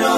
isanganiro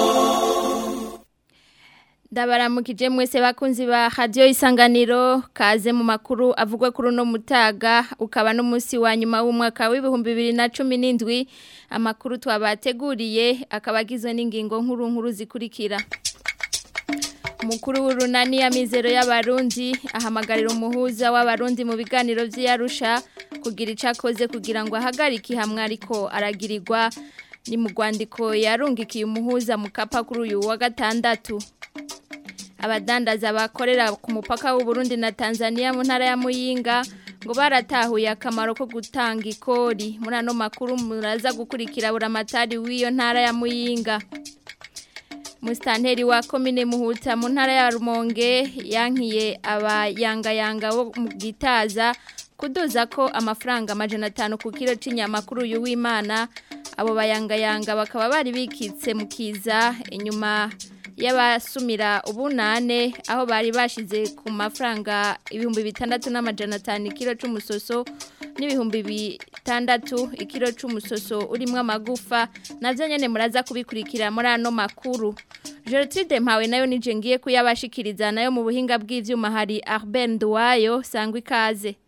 Ndabaramukije mwese bakunzi ba radio isanganiro kaze mu makuru avugwa kuri no mutaga ukaba no munsi wa nyuma w'umwaka w'ibihumbi 2017 amakuru twabateguriye akabagizwe n'ingingo nkuru nkuru zikurikira Mukuru w'urunani ya mizero y'abarundi ahamagarira umuhuza w'abarundi mu biganiro vy'Arusha kugira icakoze kugira ngo ahagarike hamwe ariko aragirirwa ni mu rwandiko yarungikiye umuhuza mu kapa kuri uyu wa gatandatu abadandaza bakorera ku mupaka w'u Burundi na Tanzania mu ntara ya Muyinga ngo baratahuye akamaro ko gutanga ikori muri ano makuru muraza gukurikira buramatari w'iyo ntara ya Muyinga Mustanteri wa komine Muhuta mu ntara ya Rumonge yankiye abayangayanga bo mu gitaza kuduza ko amafaranga amajana atanu ku kilo c'inyama kuri uyu w'Imana abo bayangayanga bakaba bari bikitse mu kiza inyuma y'abasumira ubunane aho bari bashize ku mafaranga ibihumbi bitandatu n'amajana atanu ikiro c'umusoso n'ibihumbi bitandatu ikiro c'umusoso urimo amagufa navyo nyene muraza kubikurikira muri ano makuru Gertrude Mpawe nayo nije ngiye kuyabashikiriza nayo mu buhinga bw'ivyuma hari Arben Duwayo sangwa ikaze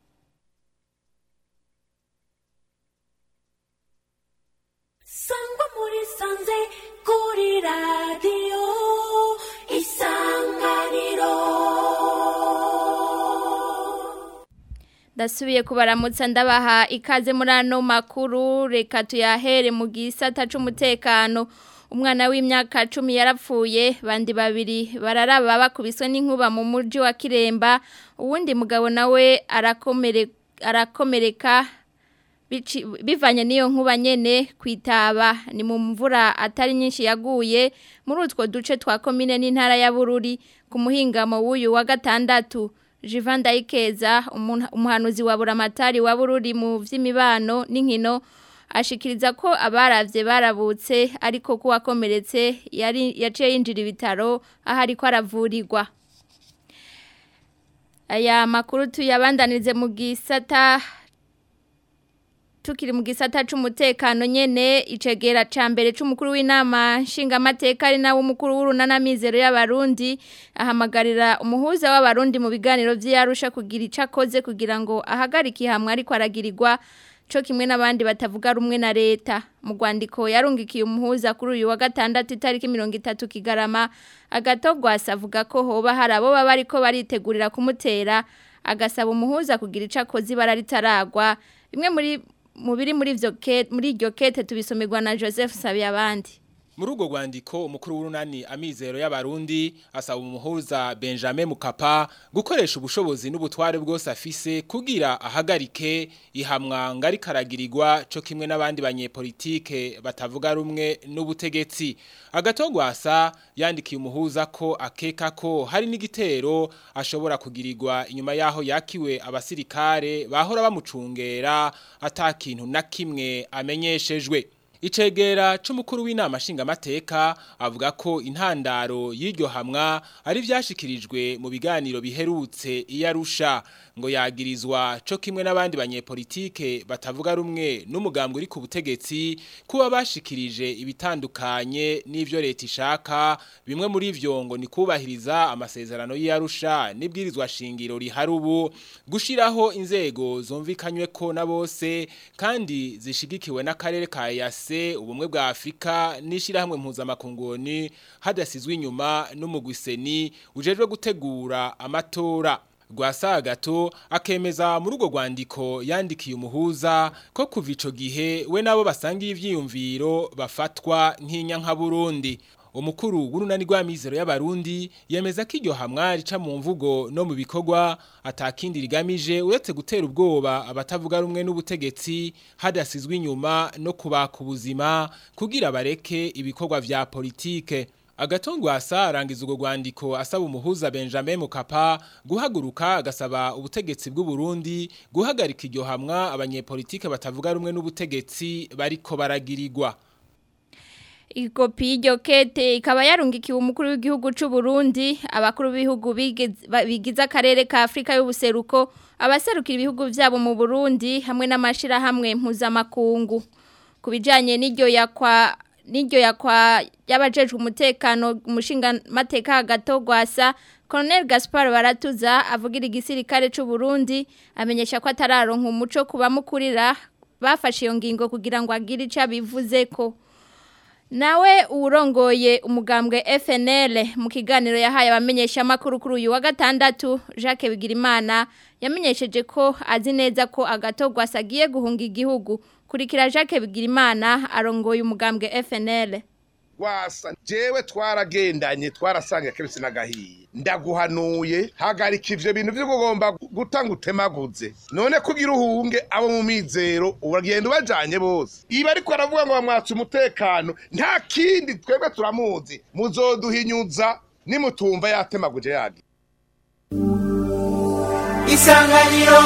Sangwa muri sanze kuri radio isanganiro Dasubiye kubaramutsa ndabaha ikaze muri ano makuru reka tuyahere mu gisata c'umutekano umwana w'imyaka 10 yarapfuye bandi babiri bararaba bakubiswe n'inkuba mu muji wa Kiremba uwundi mugabo nawe arakomere arakomereka bivanye n'iyo nkuba nyene kwitaba ni mu mvura atari nyinshi yaguye muri utwo duce twa komine n'intara ya Bururi ku muhingamo w'uyu wa gatandatu Jivan Daikeza umuhanuzi wa buramatari wa Bururi mu vy'imibano n'inkino ashikiriza ko abaravye barabutse ariko ko wakomeretse yari yaciye yinjira ibitaro aho ariko aravurirwa aya makuru tuyabandanirize mu gisata tukiri mu gisata c'umutekano nyene icegera ca mbere c'umukuru w'inama nshingamateka ari nawe umukuru w'urunana mizero y'abarundi ahamagarira umuhuza w'abarundi mu biganiro vy'Arusha kugira icakoze kugira ngo ahagarike hamwe ariko aragirirwa co kimwe n'abandi batavuga rumwe na leta mu rwandiko yarungikiye umuhuza kuri uyu wa gatandatu itariki mirongo itatu kigarama agatogwasa avuga ko hoba hari abo baba ariko baritegurira kumutera agasaba umuhuza kugira icakoze ibara ritaragwa bimwe muri mu biri muri ivyo muri iryo kete tubisomerwa na Joseph Sabiyabandi muri urwo rwandiko umukuru w'urunani amizero y'abarundi asaba umuhuza Benjamin Mukapa gukoresha ubushobozi n'ubutware bwose afise kugira ahagarike ihamwa ngari karagirirwa co kimwe n'abandi banyepolitike batavuga rumwe n'ubutegetsi agatogwasa yandikiye umuhuza ko akeka ko hari n'igitero ashobora kugirirwa inyuma yaho yakiwe abasirikare bahora bamucungera atakintu na kimwe amenyeshejwe Icegera c'umukuru w'inama nshingamateka avuga ko intandaro y'iryo hamwa ari vyashikirijwe mu biganiro biherutse iyarusha ngo yagirizwa co kimwe n'abandi banyepolitike batavuga rumwe n'umugambwe uri ku butegetsi kuba bashikirije ibitandukanye n'ivyo leta ishaka bimwe muri ivyo ngo ni kubahiriza amasezerano y'iyarusha n'ibwirizwa shingiro rihari ubu gushiraho inzego zumvikanywe ko na bose kandi zishigikiwe n'akarere ka yasi se ubumwe bwa Afrika nishirahamwe mpuzamakungoni hadasizwe inyuma n'umugwiseni ujejwe gutegura amatora Gwasa gato akemeza muri urwo rwandiko yandikiye umuhuza ko kuva ico gihe we nabo basangiye ivyiyumviro bafatwa nk'inyanka Burundi umukuru w'urunani rw'amizero y'abarundi yemeza ko iryo hamwa rica mu mvugo no mu bikorwa atakindi rigamije uretse gutera ubwoba abatavuga rumwe n'ubutegetsi hadasizwe inyuma no kubaka ubuzima kugira bareke ibikorwa vya politike agatongwasa arangiza urwo rwandiko asaba umuhuza Benjamin Mukapa guhaguruka agasaba ubutegetsi bw'u Burundi guhagarika iryo hamwa abanyepolitike batavuga rumwe n'ubutegetsi bariko baragirirwa ikopi y'iryo kete ikaba yarungikiwe umukuru w'igihugu cy'u Burundi abakuru b'ibihugu bigize akarere ka Afrika y'ubuseruko abaserukira ibihugu byabo mu Burundi hamwe n'amashirahamwe mpuzamakungu ku bijyanye n'iryo yakwa n'iryo yakwa y'abajejwe umutekano umushinga mateka gato gwasa Colonel Gaspar Baratuza avugira igisirikare c'u Burundi amenyesha ko atararonka umuco kuba mukurira bafashe iyo ngingo kugira ngo agire ico bivuze ko Nawe urongoye umugambwe FNL mu kiganiro yahaye abamenyesha makuru kuri uyu wa gatandatu Jacques Bigirimana yamenyesheje ko azi neza ko agatogwa asagiye guhunga igihugu kurikira Jacques Bigirimana arongoye umugambwe FNL wasa jewe twaragendanye twarasangiye kebisi n'agahiye ndaguhanuye hagarika ivyo bintu vyo kugomba gutanga utemaguze none kugira uhunge abo mu mizero uragenda ubajanye bose iba ariko aravuga ngo bamwatse umutekano nta kindi twebwe turamuzi muzoduhinyuza nimutumva yatemaguje yagi isanganiro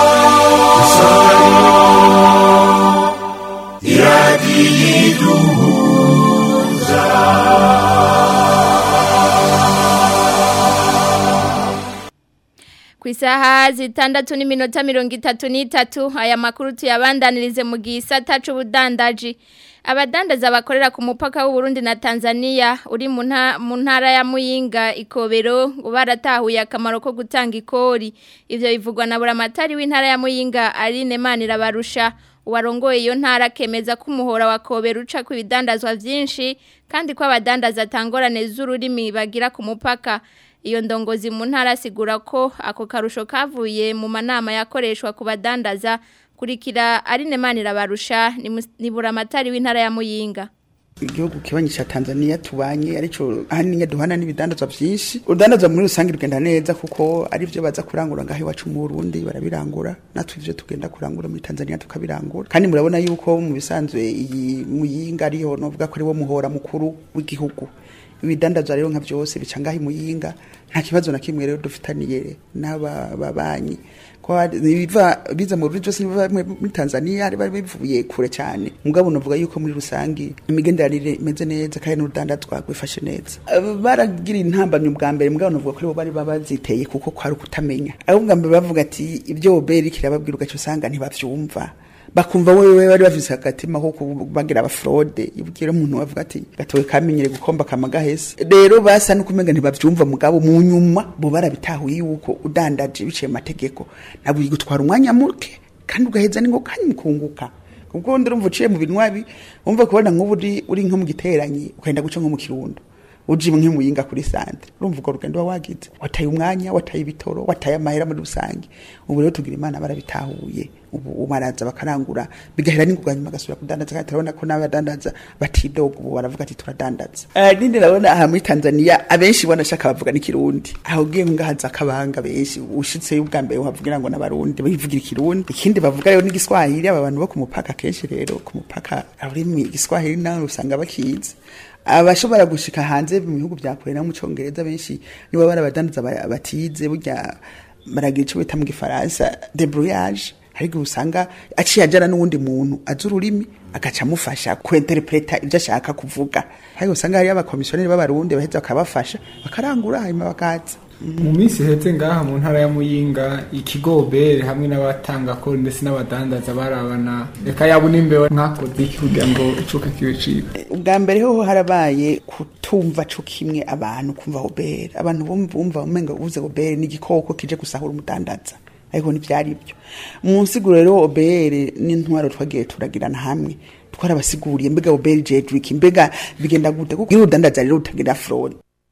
ku isaha zitandatu n'iminota mirongo itatu n'itatu aya makuru tuyabandanirize mu gisata c'ubudandaji abadandaza bakorera ku mupaka w'uburundi na tanzania uri mu nta- mu ntara ya muyinga ikobero ngo baratahuye akamaro ko gutanga ikori ivyo bivugwa na buramatari w'intara ya muyinga aline manirabarusha uwarongoye iyo ntara akemeza ko umuhora wa kobero uca ku ibidandazwa vyinshi kandi ko abadandaza atangorane z'ururimi bagira ku mupaka iyo ndongozi mu ntara asigura ko ako karusho kavuye mu manama yakoreshwa ku badandaza kurikira Aline Manirabarusha ni mus- ni buramatari w'intara ya Muyinga igihugu kibanyi cha Tanzania tubanye arico ahanini duhana n'ibidandazwa vyinshi urudandazwa muri rusange rugenda neza kuko ari byo baza kurangura ngaho iwacu mu Burundi barabirangura natwe ivyo tugenda kurangura muri Tanzania tukabirangura kandi murabona yuko mu bisanzwe iyi muyinga ariyo novuga ko ari wo muhora mukuru w'igihugu ibidandazwa rero nka byose bica ngaho imuyinga nta kibazo na kimwe rero dufitaniye n'aba babanyi ko hari- biva biza mu buryo byose biva muri Tanzania ari bari bivuye kure cyane mugabo navuga yuko muri rusangi imigenderanire imeze neza kandi n'urudandazwa rwifashe neza Aba baragira intambamye ubwa mbere mugabo navuga ko aribo bari babaziteye kuko kwari ukutamenya abo bwa mbere bavuga ati ibyo oberi kirababwira ugaca usanga ntibavyumva bakumva wewe bari bafise agatima ko kubagira abafrode ibwira umuntu bavuga ati gatowe kamenyere gukomba kamagahese rero basa no kumenga ntibavyumva mugabo mu nyuma bo barabitahuye yuko udandaje biciye mu mategeko nabwo gutwara umwanya muke kandi ugaheza ningo kandi mukunguka ubwo ndumva uciye mu binwabi umva kubona nk'ubu uri uri nko mu giteranyi ukagenda guca nko mu kirundo uje imwe muyinga kuri santre urumva urwo rugendo wagize wataye umwanya wataye ibitoro wataye amahera muri rusange ubu rero tugira imana barabitahuye ubu ubu baraza bakarangura bigahera n'ingurwa nyuma gasubira kudandaza kandi turabona ko n'abadandaza batidoga ubu baravuga ati turadandaza uh, nindi nabona aha muri Tanzania abenshi banashaka bavuga n'ikirundi aho ugiye ngahaza akabanga benshi ushitse ubwa mbere uhavugira ngo n'abarundi bivugira ikirundi ikindi bavuga rero n'igiswahili aba bantu bo ku mupaka kenshi rero ku mupaka ururimi igiswahili nawe usanga bakizi abashobora gushika hanze mu bihugu bya kure no mu cyongereza benshi nibo bari abadandaza ba- batize burya baragira icyo bita mu gifaransa debrouillage ariko usanga aciye ajana n'uwundi muntu azi ururimi agaca amufasha kwenterpreta ibyo ashaka kuvuga ariko usanga hariyo abakomisiyoneri b'abarundi baheza bakabafasha bakarangura hanyuma bakaza mu minsi ihetse ngaha mu ntara ya muyinga ikigobere hamwe n'abatanga kori ndetse n'abadandaza barabana reka yaba n'imbeho mwakoze iki kugira ngo icuka kibe ciba ubwa mbere ho harabaye kutumva co kimwe abantu kumva obere abantu bumva bumva umenga uvuze obere ni igikoko kije gusahura umudandaza ariko ntivyari byo mu nsiguro rero obere n'intwaro twagiye turagirana hamwe twarabasiguriye mbega obere jedrick mbega bigenda gute kuko iyo udandaza rero utagira fraud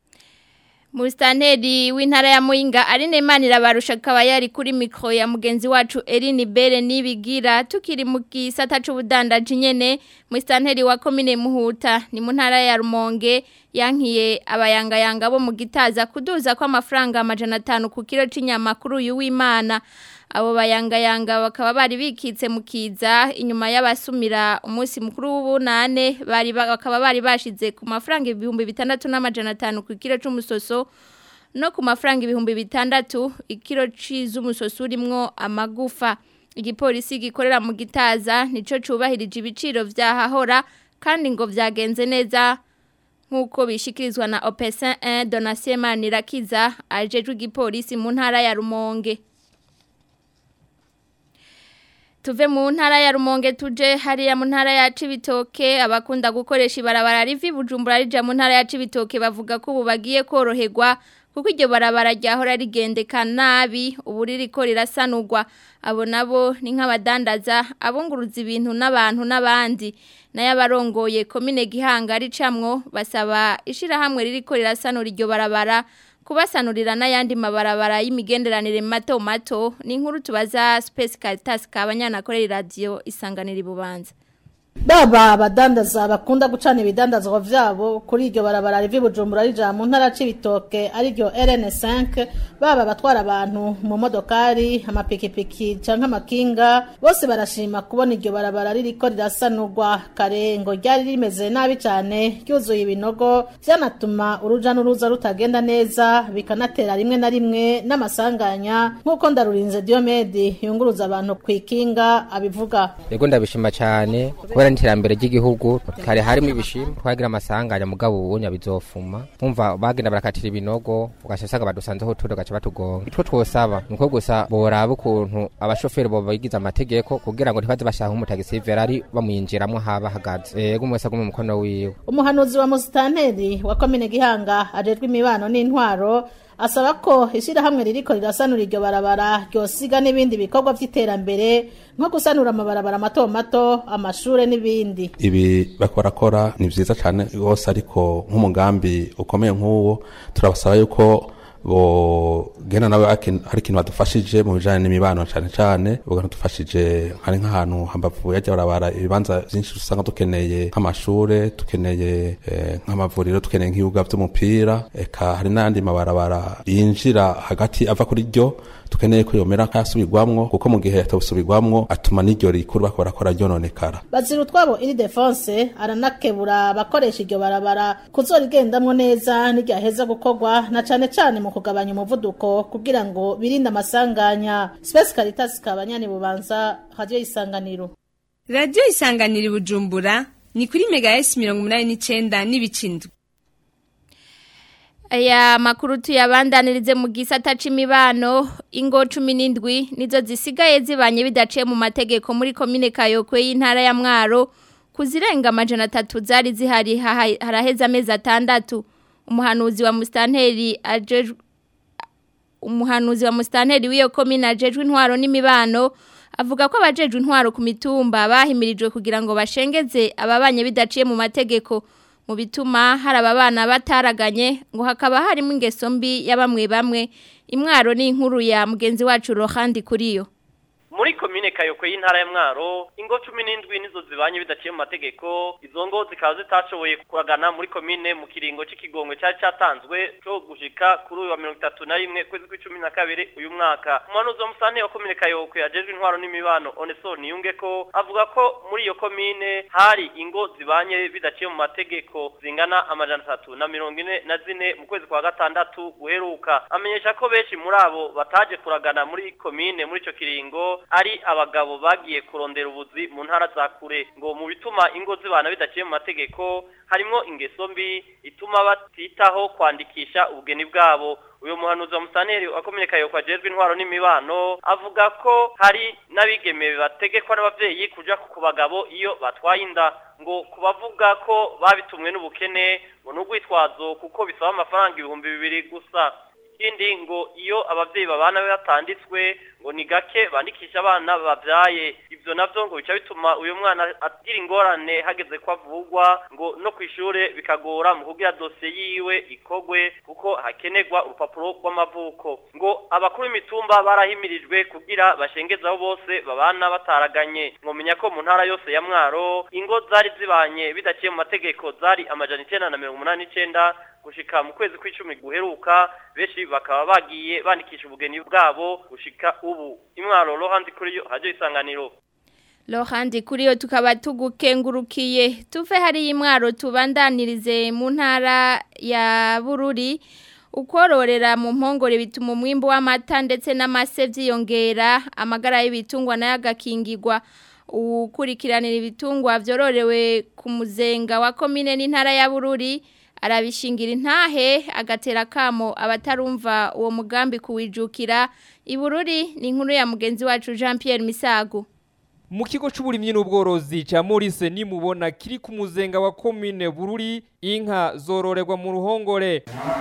Mustanteri w'intara ya Muyinga Aline Manirabarusha akaba yari kuri mikro ya mugenzi wacu Eline Bere nibigira tukiri mu gisata c'ubudandaji nyene Mustanteri wa komine Muhuta ni mu ntara ya Rumonge yankiye abayangayanga bo mu gitaza kuduza kwa amafaranga amajana 5 ku kilo c'inyama kuri uyu w'Imana abo bayangayanga bakaba bari bikitse mu kiza inyuma y'abasumira umunsi mukuru w'ubunane bari ba- bakaba bari bashize ku mafaranga ibihumbi bitandatu n'amajana atanu ku kilo c'umusoso no ku mafaranga ibihumbi bitandatu ikiro c'izumusoso urimwo amagufa igipolisi gikorera mu gitaza nico cubahirije ibiciro vyahahora kandi ngo vyagenze neza nk'uko bishikirizwa na Opesin 1 Donatien Manirakiza ajejwe igipolisi mu ntara ya Rumonge tuve mu ntara ya Rumonge tuje hariya mu ntara ya Cibitoke abakunda gukoresha ibarabara rivi Bujumbura rija mu ntara ya Cibitoke bavuga ko ubu bagiye koroherwa kuko iryo barabara ryahora rigendeka nabi ubu ririko rirasanurwa abo nabo ni nk'abadandaza abunguruza ibintu n'abantu n'abandi nayo abarongoye komine gihanga ricamwo basaba ishirahamwe ririko rirasanura iryo barabara kubasanurira n'ayandi mabarabara y'imigenderanire mato mato ni inkuru tubaza Space Caritas kabanyana kore radio isanganira ibubanza baba abadandaza bakunda gucana ibidandazwa vyabo kuri iryo barabara rivi Bujumbura rija mu ntara c'ibitoke ari ryo RN5 baba batwara abantu mu modokari amapikipiki canke amakinga bose barashima kubona iryo barabara ririko rirasanurwa kare ngo ryari rimeze nabi cane ryuzuye ibinogo vyanatuma uruja n'uruza rutagenda neza bikanatera rimwe na rimwe n'amasanganya nk'uko ndarurinze Diomede yunguruza abantu kw'ikinga abivuga Yego ndabishima cyane kubera n'iterambere ry'igihugu kare harimo ibishimwe twagira amasanganya mugabo ubunya bizofuma umva bagenda barakatira ibinogo ugasanga badusanzeho turi gaca batugonga itwo twosaba nuko gusa boraba ukuntu abashoferi bo bagize amategeko kugira ngo ntibaze bashaka nk'umutagisi Ferrari bamwinjiramo haba hagaze yego umwese agume mukono wiwe umuhanuzi wa musitanteri wa komine gihanga ajejwe imibano n'intwaro asaba ko ishyirahamwe ririko rirasanura iryo barabara ryosiga n'ibindi bikorwa vy'iterambere nko gusanura amabarabara mato mato amashure n'ibindi ibi bariko barakora ni vyiza cane rwose ariko nk'umugambi ukomeye nk'uwo turabasaba yuko bogenda nawe hari ikintu badufashije mu bijanye n'imibano cane cane badufashije hari nk'ahantu hambavu yajya barabara ibibanza vyinshi usanga dukeneye nk'amashure dukeneye eh, nk'amavuriro dukeneye nk'ibibuga vy'umupira eka hari n'ayandi mabarabara yinjira hagati ava kuri ryo tukeneye ko yomera nk'ayasubirwamwo kuko mu gihe atawusubirwamwo atuma n'iryo rikuru bako barakora ryononekara bazira utwabo iri defense aranakebura abakoresha iryo barabara kuzorigendamwo neza n'iryaheza gukorwa na cane cane mu kugabanya umuvuduko kugira ngo birinde amasanganya Space Caritas kabanyani bubanza radio isanganiro Radio isanganiro bujumbura ni kuri mega S 89 n'ibicindwe Aya makuru tuyabandanirize mu gisata c'imibano ingo 17 nizo zisigaye zibanye bidaciye mu mategeko muri komine Kayokwe y'intara ya Mwaro kuzirenga amajana atatu zari zihari haraheza amezi atandatu umuhanuzi wa mustanteri ajejwe umuhanuzi wa mustanteri w'iyo komine ajejwe intwaro n'imibano avuga ko abajejwe intwaro ku mitumba bahimirijwe kugira ngo bashengeze ababanye bidaciye mu mategeko mu bituma hari ababana bataraganye ngo hakaba harimo ingeso mbi ya bamwe bamwe imwaro ni inkuru ya mugenzi wacu Rohandi kuriyo muri komine kayokwe y'intara ya mwaro ingo cumi n'indwi nizo zibanye bidaciye mu mategeko izo ngo zikaba zitashoboye kuragana muri komine mu kiringo c'ikigongwe cyari cyatanzwe cyo gushika kuri uyu wa mirongo itatu na rimwe kwezi kw'icumi na kabiri uyu mwaka umuhanuzi wa musane wa komine kayokwe ajejwe intwaro n'imibano onesor niyunge ko avuga ko muri iyo komine hari ingo zibanye bidaciye mu mategeko zingana amajana atatu na mirongo ine na zine mu kwezi kwa gatandatu guheruka amenyesha ko benshi muri abo bataje kuragana muri komine muri ico kiringo ari abagabo bagiye kurondera ubuzi mu ntara za kure ngo mu bituma ingo zibana bidaciye mu mategeko harimo ingeso mbi ituma batitaho kwandikisha ubugeni bwabo uyu muhanuzi wa musaneri wakomereka yo kwajejwe intwaro n'imibano avuga ko hari n'abigeme bategekwa n'abavyeyi kuja ku bagabo iyo batwaye inda ngo kubavuga ko babitumwe n'ubukene ngo n'ugwitwazo kuko bisaba amafaranga ibihumbi bibiri gusa ikindi ngo iyo abavyeyi babana batanditswe ngo ni gake bandikisha abana bavyaye ivyo navyo ngo bica bituma uyu mwana agira ingorane hageze ko avugwa ngo no kwishure bikagora mu kugira dosiye yiwe ikogwe kuko hakenerwa urupapuro rw'amavuko ngo abakuru b'imitumba barahimirijwe kugira bashengezaho bose babana bataraganye mwomenya ko mu ntara yose ya mwaro ingo zari zibanye bidaciye mu mategeko zari amajana icenda na mirongo umunani n'icenda gushika mu kwezi kw'icumi guheruka benshi bakaba bagiye bandikisha ubugeni bwabo gushika ubu imwaro rohandi kuri yo hajyo isanganiro Lohandi kuri yo tukaba tugukengurukiye tuve hari imwaro tubandanirize mu ntara ya Bururi ukororera mu mpongore bituma umwimbo w'amata ndetse n'amase vyiyongera amagara y'ibitungwa nayo agakingirwa ukurikiranira ibitungwa vyororewe ku muzenga wa komine n'intara ya Bururi arabishingira intahe agatera kamo abatarumva uwo mugambi kuwijukira ibururi ni inkuru ya mugenzi wacu Jean Pierre Misago mu kigo c'uburimyi n'ubworozi ca Maurice nimubona kiri ku muzenga wa commune Bururi inka zororerwa mu ruhongore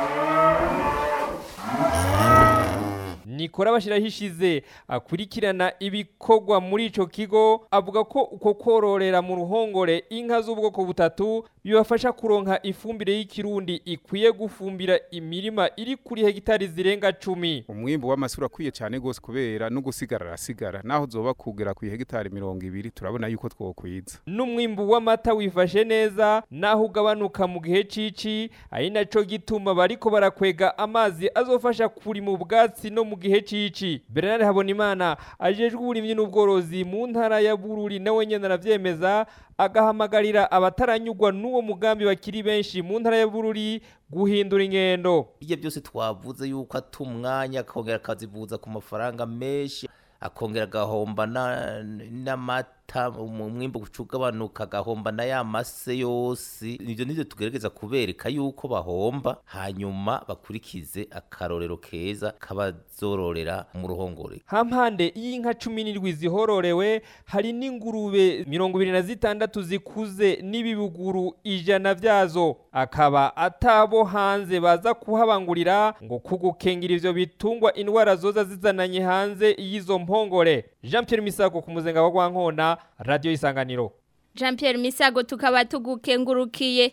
Nikora bashirahishize akurikirana ibikorwa muri ico kigo avuga ko uko kororera mu ruhongore inka z'ubwoko butatu bibafasha kuronka ifumbire y'ikirundi ikwiye gufumbira imirima iri kuri hegitari zirenga 10 umwimbu w'amasura akwiye cyane gose kubera no gusigara arasigara naho zoba kugera ku hegitari 200 turabona yuko twokwiza n'umwimbu w'amata wifashe neza naho ugabanuka mu gihe cici ari naco gituma bariko barakwega amazi azofasha kuri mu bwatsi no mu gihe cici Bernard Habonimana ajejwe uburimyi n'ubworozi mu ntara ya Bururi nawe nyene aravyemeza agahamagarira abataranyugwa n'uwo mugambi bakiri benshi mu ntara ya Bururi guhindura ingendo ibyo byose twavuze yuko atumwanya akongera akazivuza ku mafaranga menshi akongera agahomba n'amata umwimbo ugabanuka agahomba na ya mase yose ibyo nibyo tugerageza kubereka yuko bahomba hanyuma bakurikize akarorero keza kabazororera mu ruhongore hampande y'inka cumi n'indwi zihororewe hari n'ingurube mirongo ibiri na zitandatu zikuze n'ibibuguru ijana vyazo akaba atabo hanze baza kuhabangurira ngo kugukengera ivyo bitungwa indwara zoza zizananye hanze y'izo mpongore Jean Pierre Misago ku muzenga wa Gwankona Radio Isanganiro Jean Pierre Misago tukaba tugukengurukiye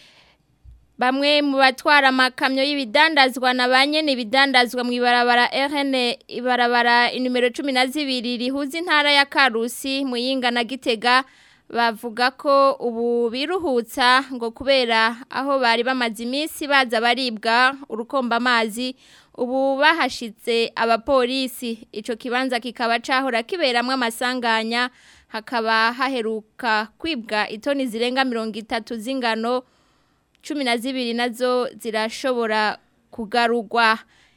Bamwe mu batwara amakamyo y'ibidandazwa na banyene ibidandazwa mu ibarabara RN ibarabara numero 12 rihuza intara ya Karusi muyinga na Gitega bavuga ko ubu biruhutsa ngo kubera aho bari bamaze iminsi baza baribwa urukomba amazi ubu bahashitse abapolisi ico kibanza kikaba cahora kiberamwe amasanganya hakaba haheruka kwibwa itoni zirenga mirongo itatu z'ingano cumi na zibiri nazo zirashobora kugarurwa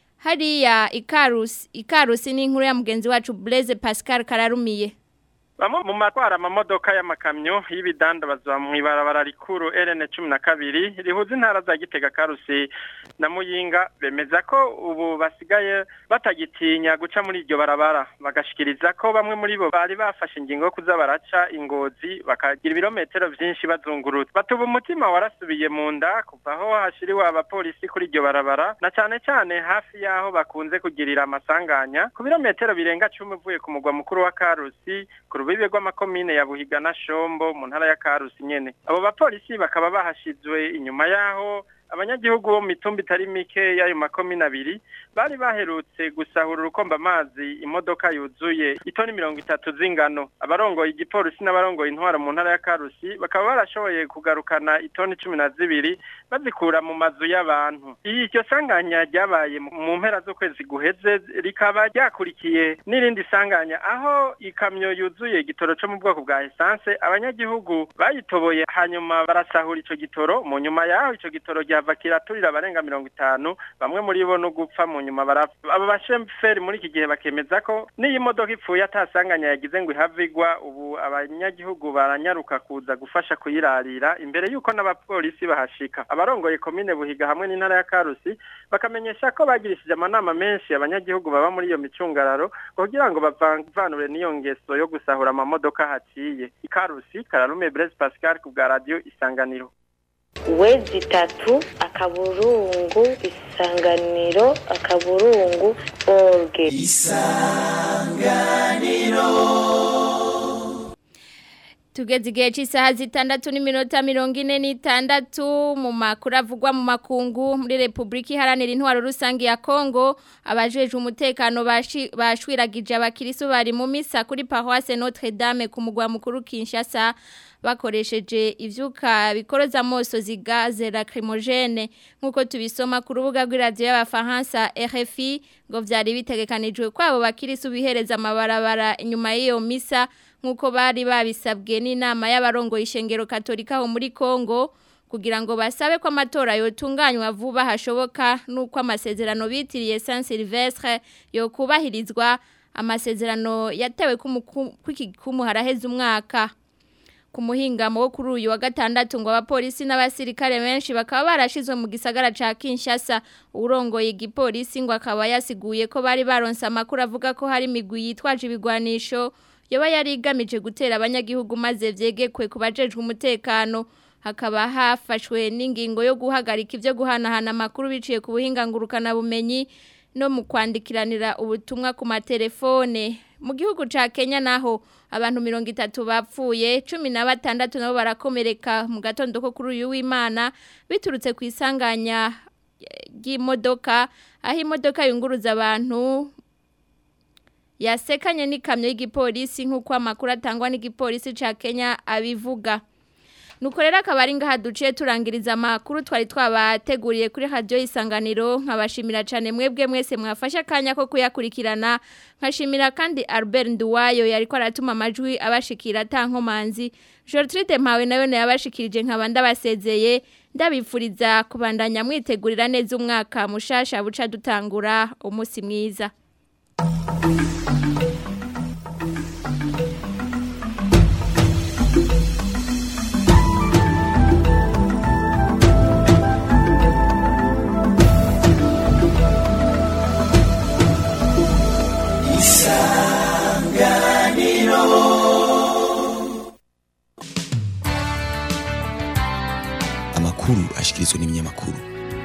hariya ikarusi ikarusi ni inkuru ya mugenzi wacu Blaise Pascal Kararumiye Bamwe mu matwara amamodoka y'amakamyo y'ibidandabazwa mu ibarabara rikuru RN 12 rihuza intara za Gitega Karusi na Muyinga bemeza ko ubu basigaye batagitinya guca muri iryo barabara bagashikiriza ko bamwe muri bo bari bafashe ingingo yo kuza baraca ingozi bakagira ibirometero vyinshi bazungurutse batuba umutima warasubiye mu nda kuva aho hashiriwe abapolisi kuri iryo barabara na cane cane hafi yaho bakunze kugirira amasanganya ku birometero birenga 10 uvuye ku mugwa mukuru wa Karusi ku rubibe rw'amakomine ya Buhiga na Shombo mu ntara ya Karusi nyene abo bapolisi bakaba bahashizwe inyuma yaho abanyagihugu bo mitumba itari mike y'ayo makomine abiri bari baherutse gusahura urukomba amazi imodoka yuzuye itoni mirongo itatu z'ingano abarongoye igipolisi n'abarongoye intwara mu ntara ya Karusi bakaba barashoboye kugarukana itoni cumi na zibiri bazikura mu mazu y'abantu iryo sanganya ryabaye mu mpera z'ukwezi guheze rikaba ryakurikiye n'irindi sanganya aho ikamyo yuzuye igitoro cyo mu bwoko bwa essence abanyagihugu bayitoboye hanyuma barasahura ico gitoro mu nyuma yaho ico gitoro ryava kiraturira abarenga mirongo itanu bamwe muri bo no gupfa mu nyuma barapfa aba basheferi muri iki gihe bakemeza ko n'iyi modoka ipfuye atasanganya yagize ngo ihavigwa ubu abanyagihugu baranyaruka kuza gufasha kuyirarira imbere y'uko n'abapolisi bahashika abarongoye komine buhiga hamwe n'intara ya karusi bakamenyesha ko bagirishije amanama menshi abanyagihugu baba muri iyo micungararo kugira ngo bavanure n'iyo ngeso yo gusahura amamodoka haciye ikarusi kararume Blaise Pascal ku bwa radio isanganiro wezi itatu akaburungu isanganiro akaburungu orge isanganiro tugeze igihe cy'isaha zitandatu n'iminota mirongo ine n'itandatu mu makuru avugwa mu makungu muri repubulika iharanira intwaro rusange ya kongo abajeje umutekano bashwiragije abakirisu bari mu misa kuri paroisse notre dame ku mugwa mukuru kinshasa bakoresheje ivyuka bikoroza amoso zigaze lacrimogene nkuko tubisoma ku rubuga rw'iradio y'abafaransa RFI ngo vyari bitegekanijwe kwabo bakirisu bihereza amabarabara inyuma y'iyo misa nkuko bari babisabwe n'inama y'abarongo ishengero katolika ho muri Kongo kugira ngo basabe ko amatora yotunganywa vuba hashoboka nuko amasezerano bitiriye Saint Sylvestre yo kubahirizwa amasezerano yatewe ku haraheze umwaka ku muhingamo wo kuri uyu wa gatandatu ngo abapolisi n'abasirikare benshi bakaba barashizwe mu gisagara ca Kinshasa urongoye igipolisi ngo akaba yasiguye ko bari baronse amakuru avuga ko hari imigwi yitwaje ibigwanisho yoba yari igamije gutera abanyagihugu maze vyegekwe ku bajejwe umutekano hakaba hafashwe n'ingingo yo guhagarika ivyo guhanahana amakuru biciye ku buhinga ngurukana bumenyi no mu kwandikiranira ubutumwa ku matelefone mu gihugu ca Kenya naho abantu mirongo itatu bapfuye cumi na batandatu nabo barakomereka mu gatondo ko kuri uyu w'Imana biturutse ku isanganya ry'imodoka aho imodoka yunguruza abantu yasekanye n'ikamyo y'igipolisi nk'uko amakuru atangwa n'igipolisi ca Kenya abivuga nuko rero akaba ari ngaha duciye turangiriza amakuru twari twabateguriye kuri radio isanganiro nkabashimira cyane mwebwe mwese mwafashe akanya ko kuyakurikirana nkashimira kandi Albert Nduwayo yari ko aratuma amajwi abashikira tankomanzi Gertrude Mpawe nayo yabashikirije nkaba ndabasezeye ndabifuriza kubandanya mwitegurira neza umwaka mushasha buca dutangura umunsi mwiza amakuru ashikirizwa n'ibinyamakuru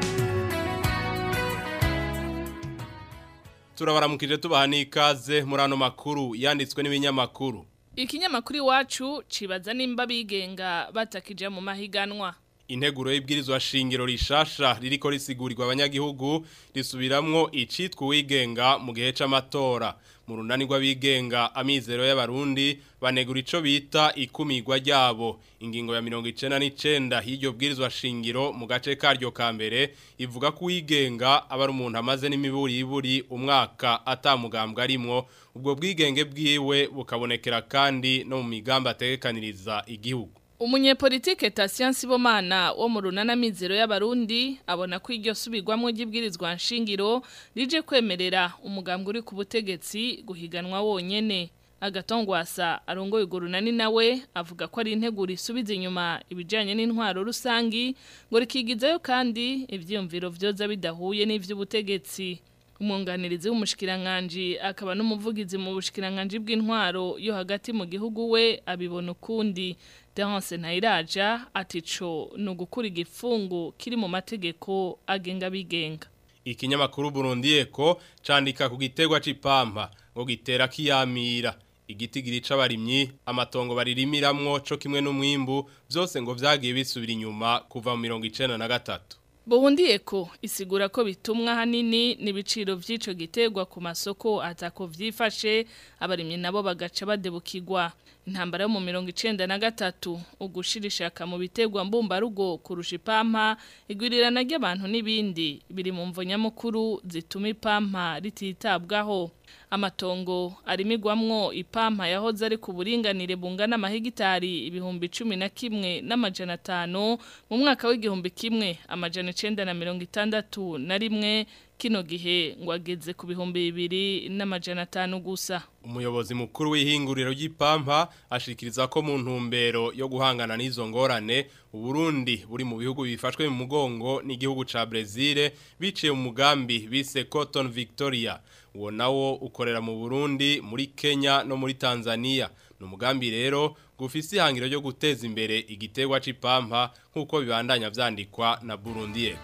turabaramukije tubaha n'ikaze muri ano makuru yanditswe n'ibinyamakuru ikinyamakuru iwacu cibaza nimba bigenga batakija mu mahiganwa integuro y'ibwirizwa shingiro rishasha ririko risigurirwa abanyagihugu risubiramwo icitwa uwigenga mu gihe c'amatora mu runani rw'abigenga amizero y'abarundi banegura ico bita ikumirwa ryabo ingingo ya mirongo icenda n'icenda y'iryo bwirizwa shingiro mu gace karyo ka mbere ivuga ko uwigenga aba ari umuntu amaze n'imiburiburi umwaka atamugambwa arimwo ubwo bwigenge bwiwe bukabonekera kandi no mu migambi ategekaniriza igihugu Umunyepolitike Tasian Sibomana wo mu runana mizero y'abarundi abona ko iryo subirwamo ry'ibwirizwa nshingiro rije kwemerera umugambwe uri ku butegetsi guhiganwa wonyene agatongwasa arongoye urwo runani nawe avuga ko ari integuro isubiza inyuma ibijyanye n'intwaro rusangi ngo rikigizayo kandi ibyiyumviro byoza bidahuye n'iby'ubutegetsi umwunganirizi w'umushikiranganji akaba n'umuvugizi mu bushikiranganji bw'intwaro yo hagati mu gihugu we abibona ukundi Terence Ntayiraja atico ni ugukura igifungu kiri mu mategeko agenga bigenga ikinyamakuru Burundi Eko candika ku gitegwa c'ipampa ngo gitera kiyamira igiti girica abarimyi amatongo baririmiramwo co kimwe n'umwimbu byose ngo vyagiye bisubira inyuma kuva mu 1993 Burundi Eko isigura ko bitumwa hanini n'ibiciro vy'ico gitegwa ku masoko atako vyifashe abarimyi nabo bagaca badebukirwa intambara yo mu mirongo icenda na gatatu ugushira ishaka mu bitegwa mbumbarugo kurusha ipampa igwirirana ry'abantu n'ibindi biri mu mvo nyamukuru zituma ipampa rititabwaho amatongo arimigwamwo ipampa yahoze ari ku buringanire bungana amahegitari ibihumbi cumi na kimwe n'amajana atanu mu mwaka w'igihumbi kimwe amajana icenda na mirongo itandatu na rimwe kino gihe ngo ageze ku bihumbi bibiri n'amajana atanu gusa umuyobozi mukuru w'ihinguriro ry'ipampa ashikiriza ko mu ntumbero yo guhangana n'izo ngorane uburundi buri mu bihugu bifashwe mu mugongo n'igihugu ca Brazil biciye mu mugambi bise Cotton Victoria uwo nawo ukorera mu Burundi muri Kenya no muri Tanzania ni umugambi rero gufise ihangiro ryo guteza imbere igitegwa c'ipampa nk'uko bibandanya vyandikwa na Burundi Eko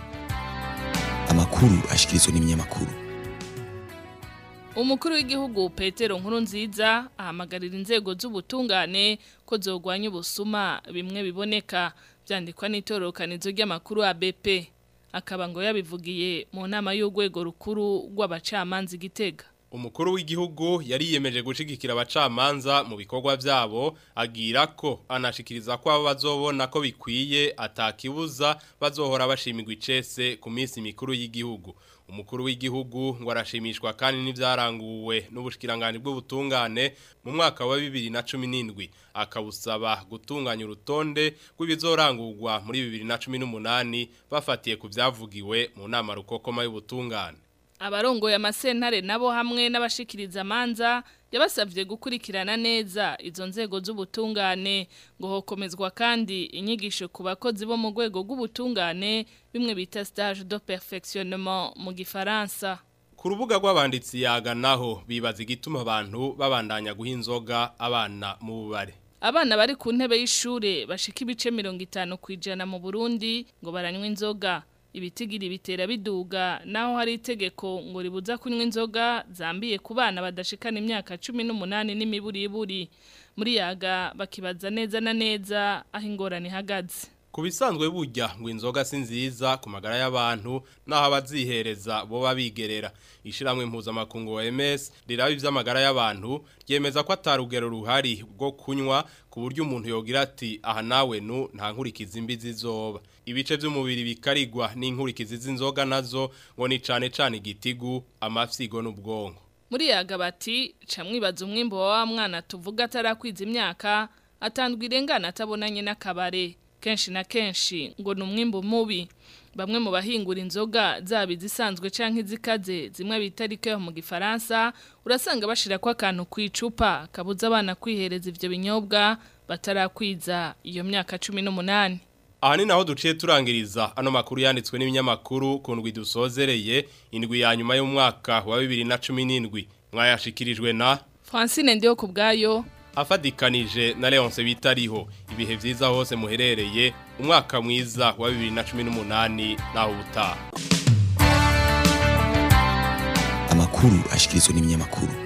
amakuru ashikirizwa n'ibinyamakuru umukuru w'igihugu Petero Nkurunziza ahamagarira inzego z'ubutungane ko zogwanya ubusuma bimwe biboneka byandikwa n'itororokanizo ry'amakuru ABP akaba ngo yabivugiye mu nama y'urwego rukuru rw'abacamanza igitega umukuru w'igihugu yari yiyemeje gushigikira abacamanza mu bikorwa byabo agira ko anashikiriza ko abo bazobona ko bikwiye atakibuza bazohora bashimirwa icese ku minsi mikuru y'igihugu umukuru w'igihugu ngo arashimishwa kandi n'ibyaranguwe n'ubushikiranganje bw'ubutungane mu mwaka wa 2017 akabusaba gutunganya urutonde rw'ibizorangurwa muri 2018 bafatiye ku byavugiwe mu nama rukokoma y'ubutungane abarongoye amasentare nabo hamwe n'abashikiriza amanza yabasabye gukurikirana neza izo nzego z'ubutungane ngo hokomezwa kandi inyigisho ku bakozi bo mu rwego rw'ubutungane bimwe bita stage de perfectionnement mu gifaransa ku rubuga rw'abanditsi yaga naho bibaza igituma abantu babandanya guha inzoga abana mu bubare Abana bari ku ntebe y'ishure bashika ibice mirongo itanu ku ijana mu Burundi ngo baranywa inzoga. Ibitigiri bitera biduga naho hari itegeko ngo ribuza kunywa inzoga zambiye ku bana badashikana imyaka 18 n'imiburiburi. Muri yaga bakibaza neza na neza aho ingorane ihagaze. Ku bisanzwe burya ngo inzoga si nziza ku magara y'abantu naho abazihereza bo babigerera. Ishiramwe mpuzamakungu OMS riraba ivy'amagara y'abantu ryemeza ko atarugero ruhari bwo kunywa ku buryo umuntu yogira ati aha nawe nu nta nkurikizi mbi zizoba. Ibice by'umubiri bikarigwa n'inkurikizi z'inzoga nazo ngo ni cane cane igitigu, amafyigo n'ubwonko. Muri yaga bati camwibaza umwimbo wa mwana tuvuga atarakwiza imyaka atandwa irengana atabonanye n'akabare. kenshi na kenshi ngo ni umwimbo mubi bamwe mu bahingura inzoga zaba izisanzwe canke izikaze zimwe bita rikeho mu gifaransa urasanga bashira ko akantu ku icupa kabuza abana kwihereza ivyo binyobwa batarakwiza iyo myaka 18 Aha ni naho duciye turangiriza ano makuru yanditswe n'ibinyamakuru ku ndwi dusozereye indwi ya nyuma y'umwaka wa 2017 mwayashikirijwe na Francine ndiyo kubgayo afadikanije na Leonce bitariho ibihe vyiza hose muherereye umwaka mwiza wa 2018 naho ubutaha amakuru ashikirizwa n'ibinyamakuru